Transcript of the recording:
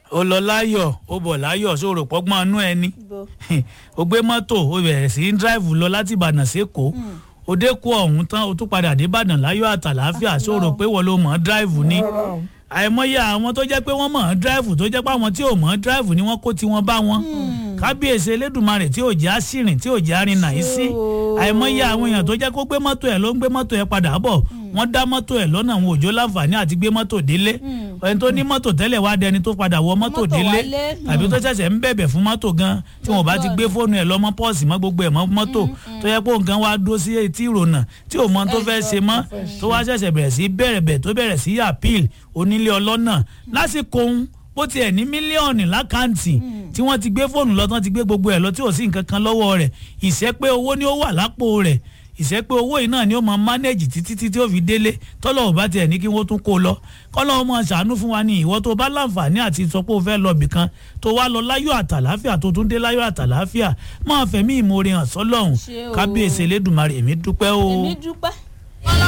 ó lọ láyọ̀ ó bọ̀ láyọ̀ sóòrò pọ́gbọ́n inú ẹni bo ó gbé mọ́tò ó bẹ̀rẹ̀ sí í dráìvù lọ láti ìbàdàn sékòó ó dé kó ọ̀hún tán ó tún padà dé ìbàdàn láyọ̀ àtàláfíà sóòrò pé wọ́n ló mọ̀ ọ́ dráìvù ni àìmọye àwọn tó jẹ́ pé wọ́n mọ̀ ọ́ dráìvù tó jẹ́ pé àwọn tí ò mọ̀ ọ́ dráìvù ni wọ́n kó tiwọn bá wọn kábíyèsí elédùnmarè tí ò jẹ́ àṣìrìn tí ò jẹ́ arìnà yìí sí àìmọye àwọn èèyàn tó jẹ́ kó gbé mọ́tò ẹ̀ ló ń gbé mọ́tò ẹ̀ padà bọ̀ wọ́n dá mọ́tò ẹ̀ lọ́nà àwọn òjò láǹfààní àti gbé mọ́tò délé ẹni tó ní mọ́tò tẹ́lẹ̀ wá dẹni tó padà wọ mọ́tò Mọ́tò délé wálé. tàbí tó ṣẹ̀ṣẹ̀ ń bẹ̀bẹ̀ fún mọ́tò gan tí wọ́n bá ti gbé fóònù ẹ̀ lọ́mọ pọ́ọ̀sì mọ́ gbogbo ẹ̀ mọ́ mọ́tò tó yẹ kó nǹkan wá dó sí etí ìrònà tí ò mọ tó fẹ́ ṣe mọ́ tó wá ṣẹ̀ṣẹ̀ bẹ̀rẹ̀ sí bẹ̀rẹ̀ bẹ̀ tó bẹ̀rẹ̀ sí appeal onílé ọlọ́nà lásìkò ń bó tiẹ̀ ní mílíọ̀nù lákàǹtì tí wọ́n ti gbé fóònù lọ tán ti gbé gbogbo ẹ̀ lọ tí ò sí nǹkan kan lọ́wọ́ rẹ̀ ìṣẹ́ pé owó ni ó wà lápò rẹ̀ ìṣẹ́ pé owó yìí náà ni ó máa mánéjì títí títí ó fi délé tọ́lọ̀ ò bá tiẹ̀ ní kí wọ́n tún kó lọ kọ́lọ́ ọmọ ṣàánú fún wa ní ìwọ tó bá láǹfààní àti sọ pé ó fẹ́ lọ bìkan tó wá lọ láyọ̀ àtàláfíà tó tún dé láyọ̀ àtàláfíà máa fẹ̀mí ìmoore hàn sọ́lọ́hún Ṣé o. kábíyèsí elédùnmarè èmi dúpẹ́ o. èmi dúpẹ́